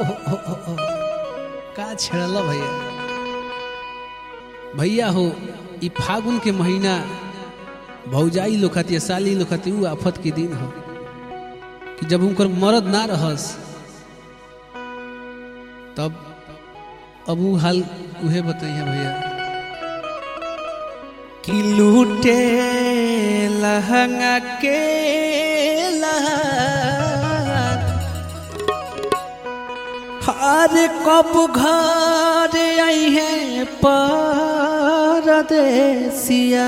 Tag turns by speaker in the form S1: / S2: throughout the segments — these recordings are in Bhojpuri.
S1: ओ, ओ, ओ। का छेड़ल भैया भैया हो ई फागुन के महीना भौजाई लोग खातिर साली लोग खातिर ऊ आफत के दिन हो कि जब उनकर मरद ना रहस तब अब ऊ हाल उहे बताइए भैया
S2: कि लूटे लहंगा के हर कब घर आई है परदेसिया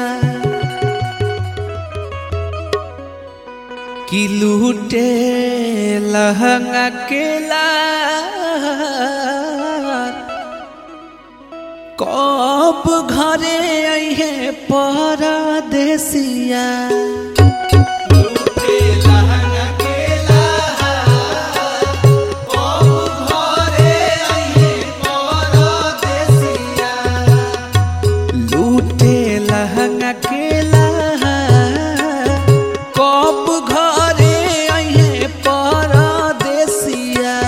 S2: कि लूटे लहंगा के कब घरे आई है परदेसिया लूटे लहंगा के कब घरे आई है परदेसिया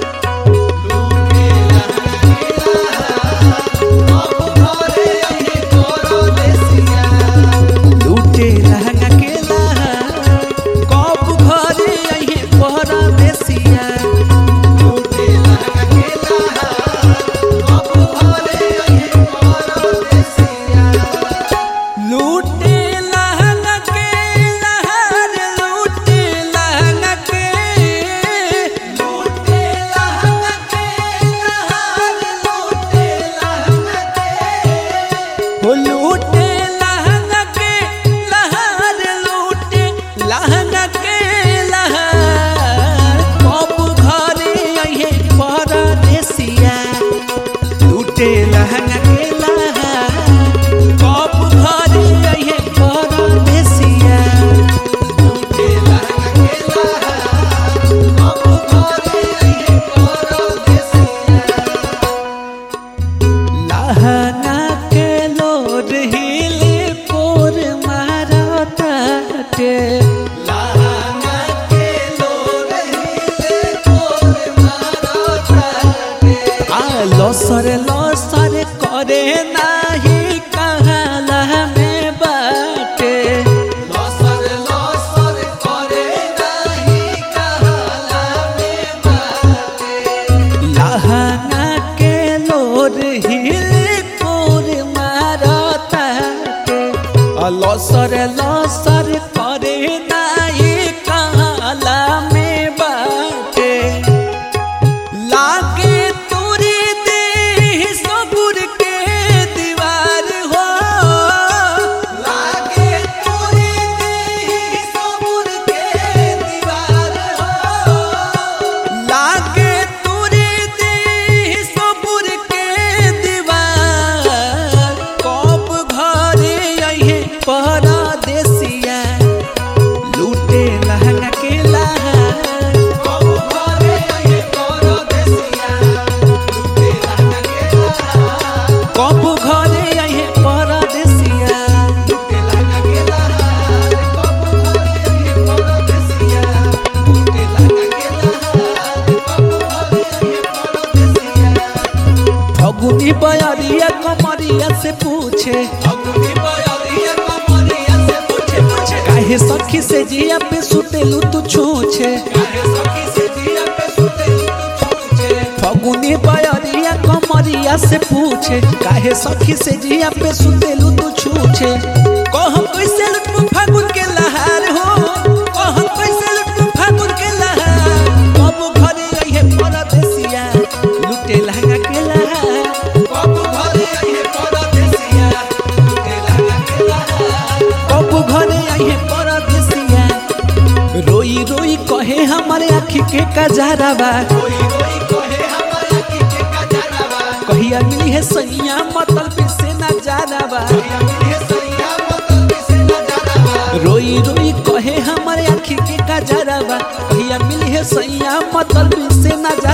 S2: लूटे लहंगा के कब घरे आई है परदेसिया लूटे लहंगा के लहर लूटे लहंगा के लूटे लहंगा के लहर लूटे लहंगा के हो लूटे लहंगा के लहर लूटे लहंगा के लहर कब घरे आइहे परदेसिया लूटे लहंगा के लहर कब घरे आइहे परदेसिया लूटे लहंगा के लहर कब घरे आइहे परदेसिया लहंगा के लोड हिले पोर मारताटे लहंगा के लोड हिले पोर मारताटे आ लसर लसर करे नाही कहाला में बाटे लसर लसर करे नाही कहाला में बाटे लहंगा के लोर हिल कोर मारताटे लसर लसर करे नाई काला में बाटे लागे तोरे देह सबुर के दीवार हो लागे तोरे देह सबुर के दीवार हो लागे तोरे देह सबुर के दीवार कब घरे आइहे परदेसिया लूटे लहंगा के लहर कब घरे आइहे परदेसिया लूटे लहंगा के लहर कब घरे आइहे परदेसिया लूटे लहंगा के लहर कब घरे आइहे परदेसिया लूटे लहंगा के लहर कब घरे आइहे परदेसिया फगुनी बयरिया कमरिया से पूछे फगुनी बयरिया कमरिया से पूछे पूछे काहे सखी से जिया पे सुतेलू तू छूछे काहे सखी से जिया पे सुतेलू तू छूछे फगुनी बयरिया कमरिया से पूछे काहे सखी से जिया पे सुतेलू तू छूछे कह कैसे लुटू फागुन के लहार हो कह कैसे लुटू फागुन के लहार कब घरे आइहे परदेसिया लुटे लहंगा के लहार कब घरे आइहे परदेसिया लुटे लहंगा के लहार कब घरे आइहे परदेसिया रोई रोई कहे हमारे आँखी के कजरावा रोई रोई कहे हमारे आँखी के कजरावा कहिया मिली है सैया मतल पे से ना जानावा कहिया मिली है सैया मतल पे से ना जानावा रोई रोई कहे हमारे आँखी के कजरावा कहिया मिली है सैया मतल पे से ना